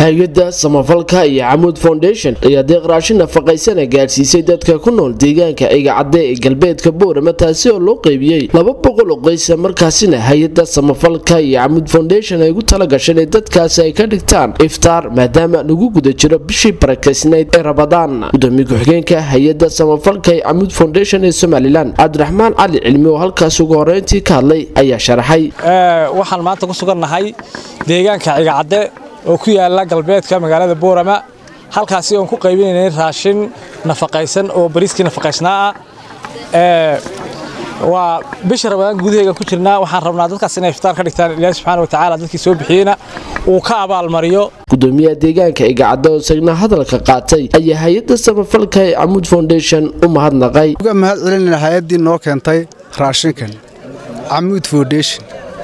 hay-adda samafalka iyo camuud foundation ayaa deeq raashin nafaqaysana gaadhsiisay dadka ku nool deegaanka igacadde ee galbeedka boorama taasi oo loo qeybiyey laba boqol oo qoysa markaasina hay-adda samafalka iyo camuud foundation ay ugu tala gasheen in dadkaasi ay ka dhigtaan iftaar maadaama lagu guda jiro bishii barakaysnayd ee rabadaan gudoomiye ku-xigeenka hay-adda samafalka ee camuud foundation ee somalilan cabdiraxmaan cali cilmi oo halkaas ugu horeyntii ka hadlay ayaa sharaxay waxaan maanta ku sugannahay deegaanka cigacadde oo ku yaala galbeedka magaalada boorama halkaasi oon ku qaybinaynay raashin nafaqaysan oo bariiskii nafaqaysnaa ah waa bisha rabadaan gudaheega ku jirnaa waxaan rabnaa dadkaas inay iftaar ka dhigtaan ilaahi subxaana wa tacaala dadkii soo bixiyeyna uu ka abaalmariyo gudoomiyaha deegaanka igacadde oo isagna hadalka qaatay ayaa hay-adda samafalka ee camuud foundation u mahadnaqay uga mahad celinayna hay-addii noo keentay raashinkan camuud foundation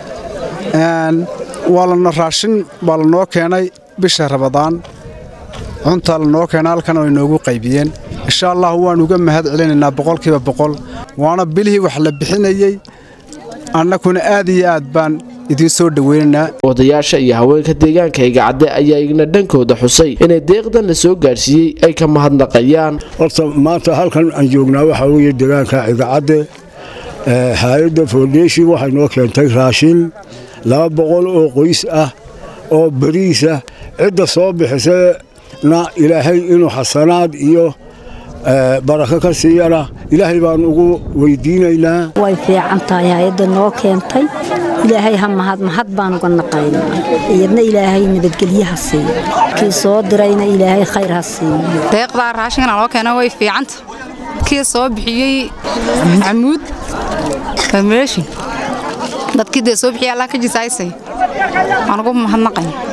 waa lana raashin baa lanoo keenay bisha rabadaan cuntaa lanoo keenay halkan oo inoogu qaybiyeen insha allah waan uga mahad celinaynaa boqolkiiba boqol waana bilihii wax la bixinayey annakuna aad iyo aad baan idiin soo dhoweynaynaa odayaasha iyo haweenka deegaanka igacadde ayaa igna dhankooda xusay inay deeqdan la soo gaadhsiiyey ay ka mahadnaqayaan horta maanta halkan aan joognaa waxaa weeye deegaanka igacadde hay-adda foundation waxay noo keentay raashin laba boqol oo qoys ah oo beriisa cidda soo bixisana ilaahay inuu xasanaad iyo barako ka siiyana ilaahay baan ugu weydiinaynaa way fiican tahay hay-adda noo keentay ilaahay ha mahad mahad baan uga naqaynaa iyadna ilaahay nabadgelyaha siiyo kii soo dirayna ilaahay khayr ha siiyo deeqdaa raashinkan loo keena way fiicanta kii soo bixiyey camuud foundation dadkii dee soo bixiya allah ka jisaysay waan ugu mahadnaqaya